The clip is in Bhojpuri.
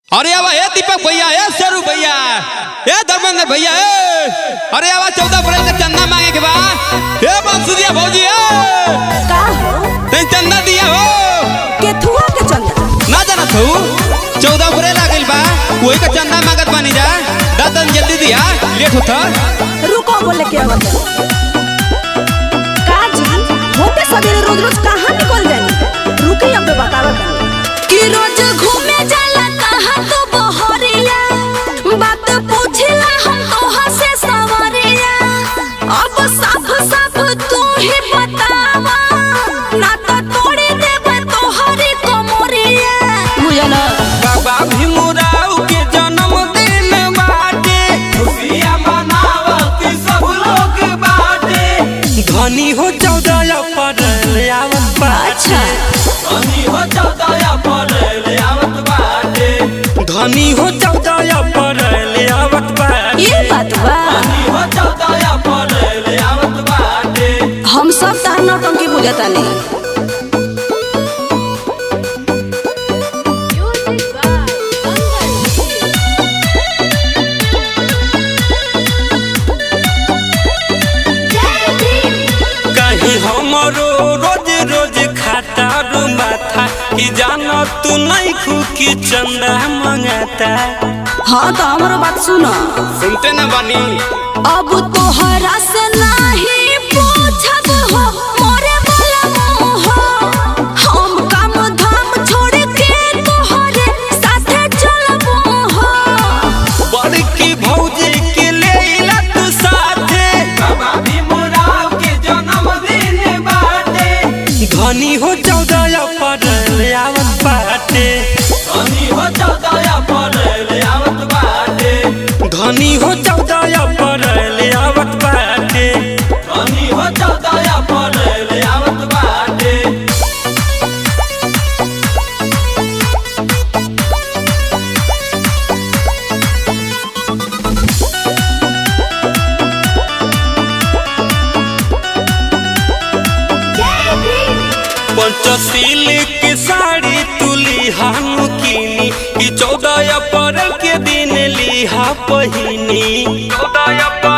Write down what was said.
अरे आवा ए दीपक भैया ए शेरू भैया ए धर्मेंद्र भैया ए अरे आवा चौदह अप्रैल का चंदा मांगे के बा ए बंसुरिया भौजी ए का हो ते चंदा दिया हो केथुआ के चंदा ना जाना तू चौदह अप्रैल आ गइल बा कोई का चंदा मांगत बानी जा दादन जल्दी दिया लेट होता रुको बोले के आवत का जी होते सवेरे रोज रोज कहाँ निकल जानी रुकी अब बतावत कि रोज घूमे जाला कहाँ तो बहरिया बात पूछला हम तोहा से सवरिया अब साफ साफ तू ही बतावा ना तो तोड़ी देबे तोहरी कमरिया बुझला बाबा भीमराव के जन्मदिन बाटे खुशियां मनावत सब लोग बाटे धनी हो चौदह अप्रैल आवत अच्छा धनी हो चौदह अप्रैल आवत बाटे धनी हो चौदह अप्रैल आवत बाटे ये बात बा हो चौदह अप्रैल आवत बाटे हम सब तार नौटंकी बुझता नहीं कहीं हमरो रोज रोज खाता रो माथा कि जाना तू नहीं खुकी चंदा मंगाता हाँ तो हमारो बात सुनो सुनते न बानी अब तोहरा से नहीं पूछब हो मोरे वाला मोह हम काम धाम छोड़ के तोहरे साथे चलबो हो बड़की भौजी के ले ला तू साथे बाबा भीमराव के जन्मदिन बाटे धनी हो चौदह अप्रैल आवत बाटे धनी हो चौदह अप्रैल आवत बाटे धनी हो चौदह अप्रैल आवत बाटे धनी हो चौदह अप्रैल आवत बाटे पंचशील की साड़ी तुली हानु कीनी कि चौदह अप्रैल के दिन लिहा पहिनी चौदह अप्रैल